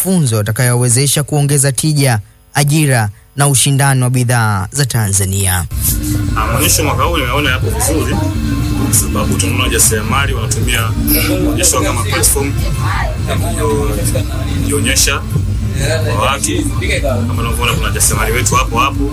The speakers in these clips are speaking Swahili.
mafunzo yatakayowezesha kuongeza tija, ajira na ushindani wa bidhaa za Tanzania. Maonyesho mwaka huu nimeona yapo vizuri, kwa sababu tunaona wajasiriamali wanatumia maonyesho kama platform ya kujionyesha kwa watu. Kama unavyoona kuna wajasiriamali wetu hapo hapo.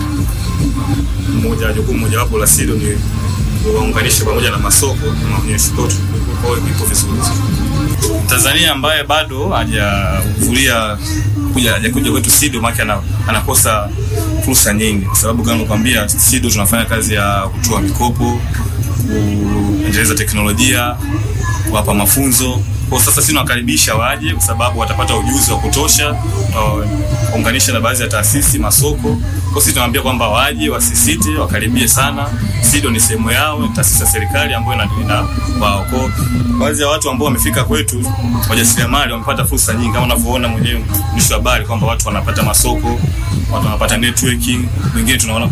Mmoja jukumu mojawapo la SIDO ni kuwaunganisha pamoja na masoko na maonyesho. Kwa hiyo ipo vizuri. Tanzania ambaye bado hajahudhuria kuja hajakuja kwetu SIDO maana anakosa fursa nyingi, kwa sababu kama nakwambia, SIDO tunafanya kazi ya kutoa mikopo, kuendeleza teknolojia, kuwapa mafunzo. Kwa sasa sisi tunawakaribisha waje, kwa sababu watapata ujuzi wa kutosha, kuunganisha na baadhi ya taasisi, masoko. Kwa sisi tunawaambia kwamba waje, wasisite, wakaribie sana. SIDO ni sehemu yao, ni taasisi ya serikali ambayo ina wao. Kwa baadhi ya watu ambao wamefika kwetu, wajasiriamali wamepata fursa nyingi, kama unavyoona mwenyewe mwisho habari kwamba watu wanapata masoko, watu wanapata networking. Wengine tunaona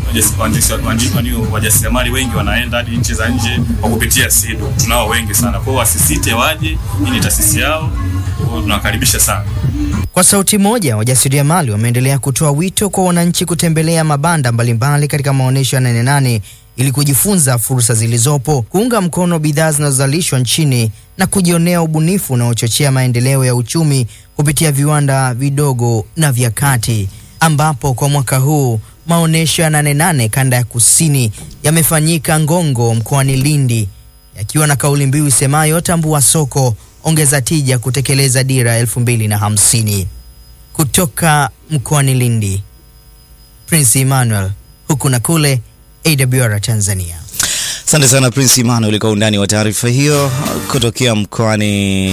wajasiriamali wengi wanaenda hadi nchi za nje kwa kupitia SIDO. Tunao wengi sana, kwa hiyo wasisite, waje. Hii ni taasisi yao, tunawakaribisha sana. Kwa sauti moja, wajasiriamali wameendelea kutoa wito kwa wananchi kutembelea mabanda mbalimbali katika maonyesho ya Nane Nane ili kujifunza fursa zilizopo, kuunga mkono bidhaa zinazozalishwa nchini na kujionea ubunifu unaochochea maendeleo ya uchumi kupitia viwanda vidogo na vya kati, ambapo kwa mwaka huu maonyesho ya Nane Nane kanda ya kusini yamefanyika Ngongo mkoani Lindi, yakiwa na kauli mbiu isemayo tambua soko ongeza tija kutekeleza dira elfu mbili na hamsini. Kutoka mkoani Lindi, Prince Emmanuel, huku na kule AWR Tanzania. Asante sana Prince Emmanuel kwa undani wa taarifa hiyo kutokea mkoani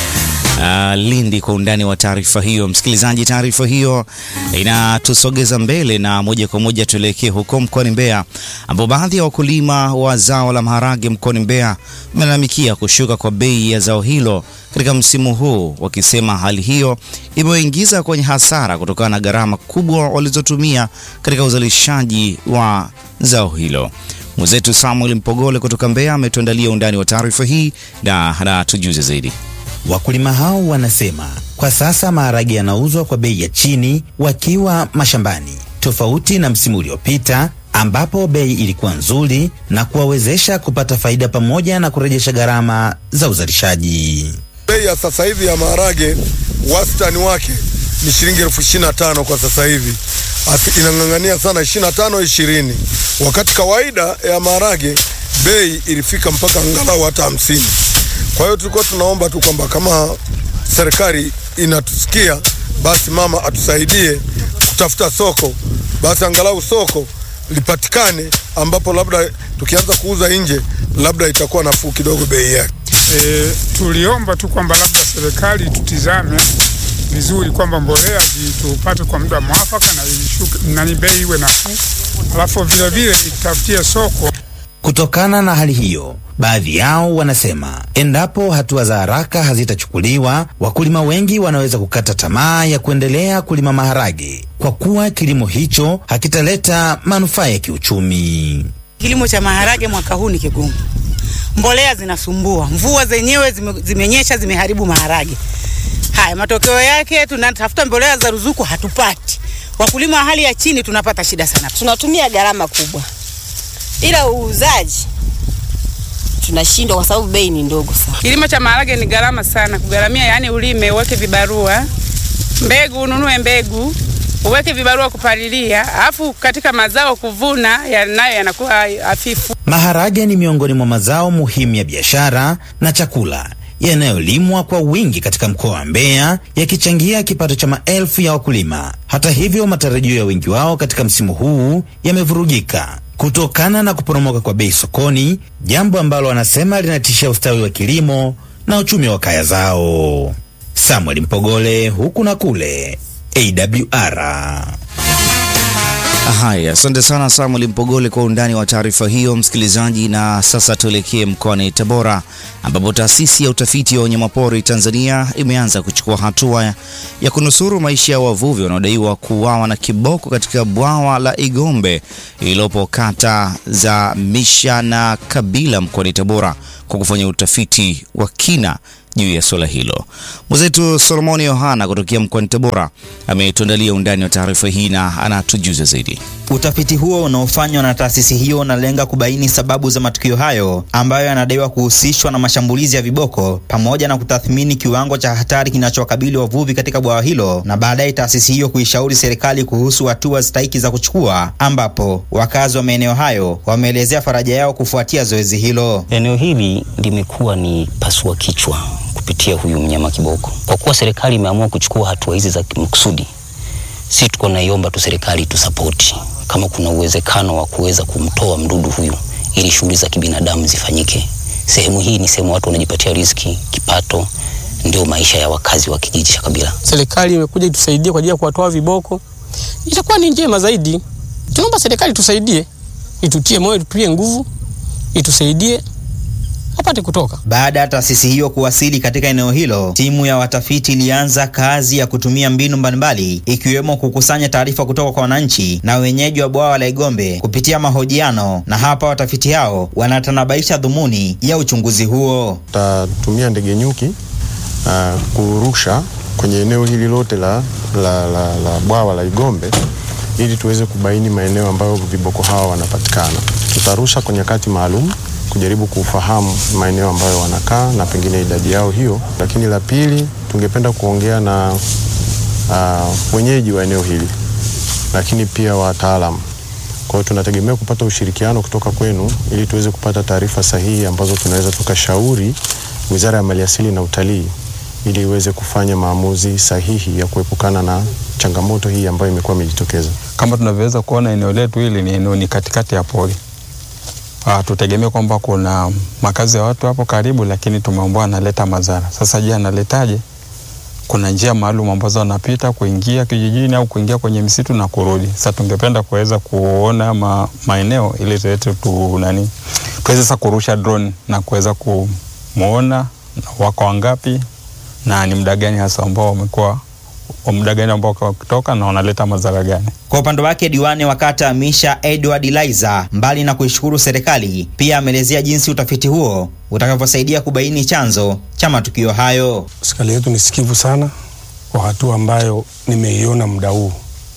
Uh, Lindi kwa undani wa taarifa hiyo. Msikilizaji, taarifa hiyo inatusogeza mbele na moja kwa moja tuelekee huko mkoani Mbeya, ambapo baadhi ya wakulima wa zao la maharage mkoani Mbeya wamelalamikia kushuka kwa bei ya zao hilo katika msimu huu, wakisema hali hiyo imewaingiza kwenye hasara kutokana na gharama kubwa walizotumia katika uzalishaji wa zao hilo. Mwenzetu Samuel Mpogole kutoka Mbeya ametuandalia undani wa taarifa hii na anatujuza zaidi. Wakulima hao wanasema kwa sasa maharage yanauzwa kwa bei ya chini wakiwa mashambani, tofauti na msimu uliopita ambapo bei ilikuwa nzuri na kuwawezesha kupata faida pamoja na kurejesha gharama za uzalishaji. Bei ya sasa hivi ya maharage wastani wake ni shilingi elfu ishirini na tano kwa sasa hivi, inang'ang'ania sana ishirini na tano ishirini, wakati kawaida ya maharage bei ilifika mpaka angalau hata hamsini. Kwa hiyo tulikuwa tunaomba tu kwamba kama serikali inatusikia basi mama atusaidie kutafuta soko, basi angalau soko lipatikane, ambapo labda tukianza kuuza nje labda itakuwa nafuu kidogo bei yake. E, tuliomba tu kwamba labda serikali tutizame vizuri kwamba mbolea tupate kwa muda mwafaka na ilishuke nani bei iwe nafuu, alafu vile vile itafutie soko. Kutokana na hali hiyo, baadhi yao wanasema endapo hatua za haraka hazitachukuliwa, wakulima wengi wanaweza kukata tamaa ya kuendelea kulima maharage kwa kuwa kilimo hicho hakitaleta manufaa ya kiuchumi. Kilimo cha maharage mwaka huu ni kigumu, mbolea zinasumbua, mvua zenyewe zime, zimenyesha zimeharibu maharage. Haya, matokeo yake tunatafuta mbolea za ruzuku hatupati. Wakulima wa hali ya chini tunapata shida sana, tunatumia gharama kubwa ila uuzaji tunashindwa kwa sababu bei ni ndogo sana. Kilimo cha maharage ni gharama sana kugharamia, yani ulime, uweke vibarua, mbegu ununue mbegu, uweke vibarua kupalilia, alafu katika mazao kuvuna yanayo yanakuwa hafifu. Maharage ni miongoni mwa mazao muhimu ya biashara na chakula yanayolimwa kwa wingi katika mkoa wa Mbeya yakichangia kipato cha maelfu ya wakulima. Hata hivyo, matarajio ya wengi wao katika msimu huu yamevurugika kutokana na kuporomoka kwa bei sokoni, jambo ambalo wanasema linatishia ustawi wa kilimo na uchumi wa kaya zao. Samuel Mpogole, huku na kule, AWR. Haya, asante sana Samuel Mpogole kwa undani wa taarifa hiyo, msikilizaji. Na sasa tuelekee mkoani Tabora, ambapo taasisi ya utafiti wa wanyamapori Tanzania imeanza kuchukua hatua ya kunusuru maisha ya wavuvi wanaodaiwa kuuawa na kiboko katika bwawa la Igombe lililopo kata za Misha na Kabila mkoani Tabora kwa kufanya utafiti wa kina juu ya suala hilo. Mwenzetu Solomoni Yohana kutokea mkoani Tabora ametuandalia undani wa taarifa hii na anatujuza zaidi. Utafiti huo unaofanywa na taasisi hiyo unalenga kubaini sababu za matukio hayo ambayo yanadaiwa kuhusishwa na mashambulizi ya viboko pamoja na kutathmini kiwango cha hatari kinachowakabili wavuvi katika bwawa hilo, na baadaye taasisi hiyo kuishauri serikali kuhusu hatua stahiki za kuchukua, ambapo wakazi wa maeneo hayo wameelezea faraja yao kufuatia zoezi hilo. Eneo hili limekuwa ni pasua kichwa kupitia huyu mnyama kiboko. Kwa kuwa serikali imeamua kuchukua hatua hizi za makusudi, si tuko naiomba tu serikali tusapoti kama kuna uwezekano wa kuweza kumtoa mdudu huyu ili shughuli za kibinadamu zifanyike. Sehemu hii ni sehemu watu wanajipatia riziki, kipato, ndio maisha ya wakazi wa kijiji cha Kabila. Serikali imekuja itusaidie kwa ajili ya kuwatoa viboko, itakuwa ni njema zaidi. Tunaomba serikali tusaidie, itutie moyo, tutie nguvu, itusaidie apate kutoka. Baada ya taasisi hiyo kuwasili katika eneo hilo, timu ya watafiti ilianza kazi ya kutumia mbinu mbalimbali ikiwemo kukusanya taarifa kutoka kwa wananchi na wenyeji wa bwawa la Igombe kupitia mahojiano, na hapa watafiti hao wanatanabaisha dhumuni ya uchunguzi huo. Tutatumia ndege nyuki uh, kurusha kwenye eneo hili lote la, la, la, la bwawa la Igombe ili tuweze kubaini maeneo ambayo viboko hawa wanapatikana. Tutarusha kwa nyakati maalum kujaribu kufahamu maeneo ambayo wanakaa na pengine idadi yao hiyo. Lakini la pili, tungependa kuongea na uh, wenyeji wa eneo hili, lakini pia wataalamu. Kwa hiyo tunategemea kupata ushirikiano kutoka kwenu ili tuweze kupata taarifa sahihi ambazo tunaweza tukashauri Wizara ya Maliasili na Utalii ili iweze kufanya maamuzi sahihi ya kuepukana na changamoto hii ambayo imekuwa imejitokeza. Kama tunavyoweza kuona eneo letu hili ni eneo ni katikati ya pori. Uh, tutegemea kwamba kuna makazi ya watu hapo karibu, lakini tumeambiwa analeta madhara. Sasa je, analetaje? Kuna njia maalum ambazo wanapita kuingia kijijini au kuingia kwenye msitu na kurudi. Sasa tungependa kuweza kuona ma, maeneo ili tuweze tu nani tuweze sasa kurusha drone na kuweza kumuona wako wangapi na ni muda gani hasa ambao wamekuwa muda gani ambao wakitoka na wanaleta madhara gani. Kwa upande wake diwani wa kata Misha Edward Liza, mbali na kuishukuru serikali, pia ameelezea jinsi utafiti huo utakavyosaidia kubaini chanzo cha matukio hayo. Serikali yetu ni sikivu sana kwa hatua ambayo nimeiona muda huu.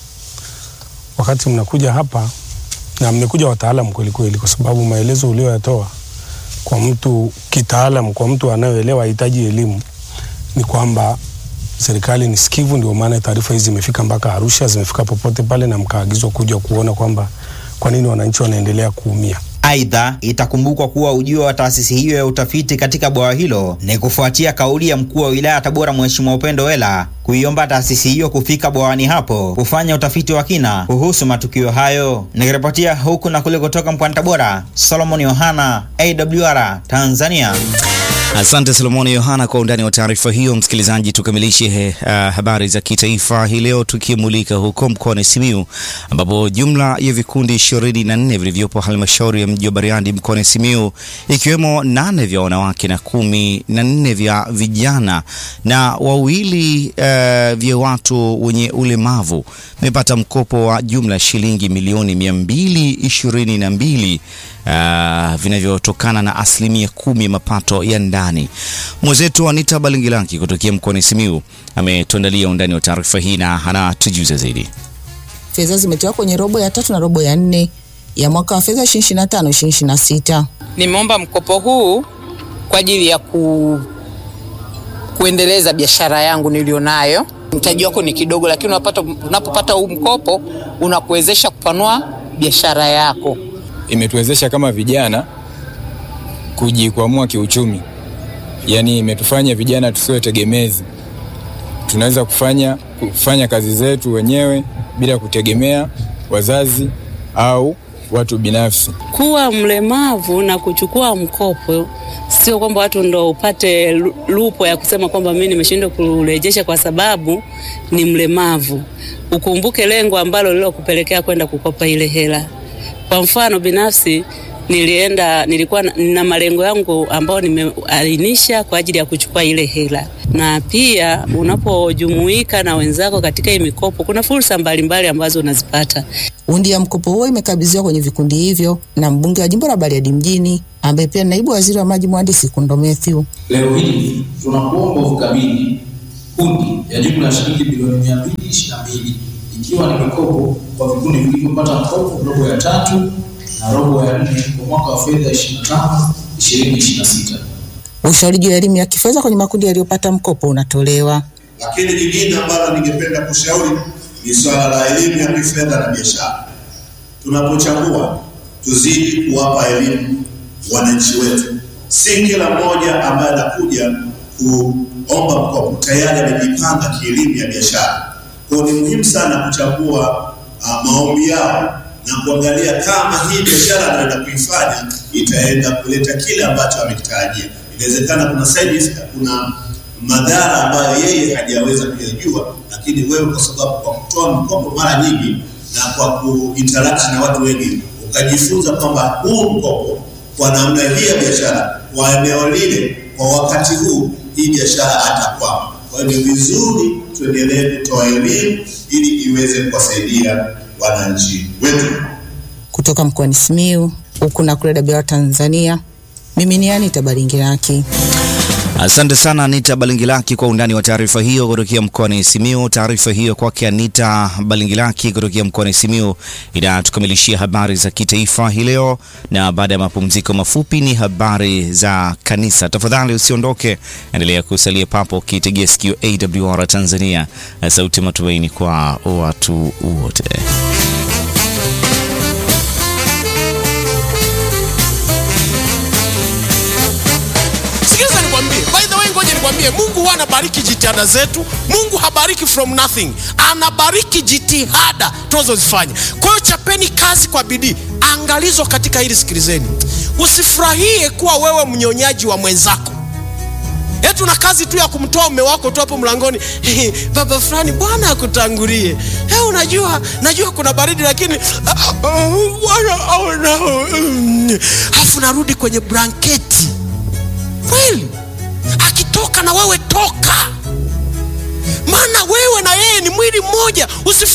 Wakati mnakuja hapa na mmekuja wataalamu kweli kweli, kwa sababu maelezo ulioyatoa kwa mtu kitaalamu, kwa mtu anayeelewa hahitaji elimu, ni kwamba serikali ni sikivu, ndio maana taarifa hizi zimefika mpaka Arusha, zimefika popote pale, na mkaagizwa kuja kuona kwamba kwa nini wananchi wanaendelea kuumia. Aidha, itakumbukwa kuwa ujio wa taasisi hiyo ya utafiti katika bwawa hilo ni kufuatia kauli ya mkuu wa wilaya Tabora Mheshimiwa Upendo Wela kuiomba taasisi hiyo kufika bwawani hapo kufanya utafiti wa kina kuhusu matukio hayo. Nikiripotia huku na kule kutoka mkoani Tabora, Solomon Yohana, AWR Tanzania. Asante Solomoni Yohana kwa undani wa taarifa hiyo. Msikilizaji, tukamilishe uh, habari za kitaifa hii leo tukimulika huko mkoani Simiu ambapo jumla ya vikundi ishirini na nne vilivyopo halmashauri ya mji wa Bariadi mkoani Simiu ikiwemo nane vya wanawake na kumi na nne vya vijana na wawili uh, vya watu wenye ulemavu vimepata mkopo wa jumla shilingi milioni mia mbili ishirini na mbili uh, vinavyotokana na asilimia kumi ya mapato ya ndani. Mwenzetu Anita Balingilanki kutokea mkoani Simiu ametuandalia undani wa taarifa hii na anatujuza zaidi. Fedha zimetoka kwenye robo ya tatu na robo ya nne ya mwaka wa fedha 2025 2026. Nimeomba mkopo huu kwa ajili ya ku, kuendeleza biashara yangu nilionayo. Mtaji wako ni kidogo, lakini unapata, unapopata huu mkopo unakuwezesha kupanua biashara yako. Imetuwezesha kama vijana kujikwamua kiuchumi, yaani imetufanya vijana tusiwe tegemezi, tunaweza kufanya, kufanya kazi zetu wenyewe bila kutegemea wazazi au watu binafsi. Kuwa mlemavu na kuchukua mkopo sio kwamba watu ndo upate lupo ya kusema kwamba mimi nimeshindwa kurejesha kwa sababu ni mlemavu. Ukumbuke lengo ambalo lilokupelekea kwenda kukopa ile hela. Kwa mfano binafsi, nilienda nilikuwa na, na malengo yangu ambayo nimeainisha kwa ajili ya kuchukua ile hela, na pia unapojumuika na wenzako katika hii mikopo, kuna fursa mbalimbali ambazo unazipata. Hundi ya mkopo huo imekabidhiwa kwenye vikundi hivyo na mbunge wa jimbo la Bariadi mjini ambaye pia naibu waziri wa maji mhandisi Kundo Mathew. Leo hii tunakuomba ukabidhi hundi ya jumla ya shilingi bilioni mia mbili ishirini na mbili ikiwa ni mikopo kwa vikundi vilivyopata mkopo robo ya tatu na robo ya nne kwa mwaka wa fedha 25 2026. Ushauri juu ya elimu ya kifedha kwenye makundi yaliyopata mkopo unatolewa. Lakini lingine ambalo ningependa kushauri ni swala la elimu ya kifedha na biashara. Tunapochagua tuzidi kuwapa elimu wananchi wetu, si kila mmoja ambaye anakuja kuomba mkopo tayari amejipanga kielimu ya biashara. Kwa hiyo ni muhimu sana kuchagua uh, maombi yao na kuangalia kama hii biashara anaenda kuifanya itaenda kuleta kile ambacho amekitarajia. Inawezekana kuna side effect, kuna madhara ambayo yeye hajaweza kuyajua, lakini wewe kwa sababu kwa kutoa mkopo mara nyingi na kwa kuinteract na watu wengi ukajifunza kwamba huu mkopo kwa namna hii ya biashara kwa eneo lile kwa wakati huu hii biashara hatakwama. Kwa hiyo ni vizuri tuendelee kutoa elimu ili iweze kuwasaidia wananchi wetu. Kutoka mkoani Simiyu huku na kule Dabewa Tanzania, mimi ni Anita Baringiraki. Asante sana Anita Balingilaki kwa undani wa taarifa hiyo kutokea mkoani Simiyu. Taarifa hiyo kwake Anita Balingilaki kutokea mkoani Simiyu inatukamilishia habari za kitaifa hii leo, na baada ya mapumziko mafupi ni habari za kanisa. Tafadhali usiondoke, endelea kusalia papo ukitegea sikio AWR Tanzania, sauti matumaini kwa watu wote. Sikiliza nikwambie, by the way, ngoja nikwambie, Mungu huwa anabariki jitihada zetu. Mungu habariki from nothing, anabariki jitihada tunazozifanya. Kwa hiyo chapeni kazi kwa bidii. Angalizo katika hili, sikilizeni, usifurahie kuwa wewe mnyonyaji wa mwenzako eti una kazi tu ya kumtoa mume wako tu hapo mlangoni baba fulani, Bwana akutangulie. Hey, unajua najua kuna baridi lakini Bwana aona. Alafu narudi kwenye blanketi kweli, akitoka na wewe toka, maana wewe na yeye ni mwili mmoja. Usifurahie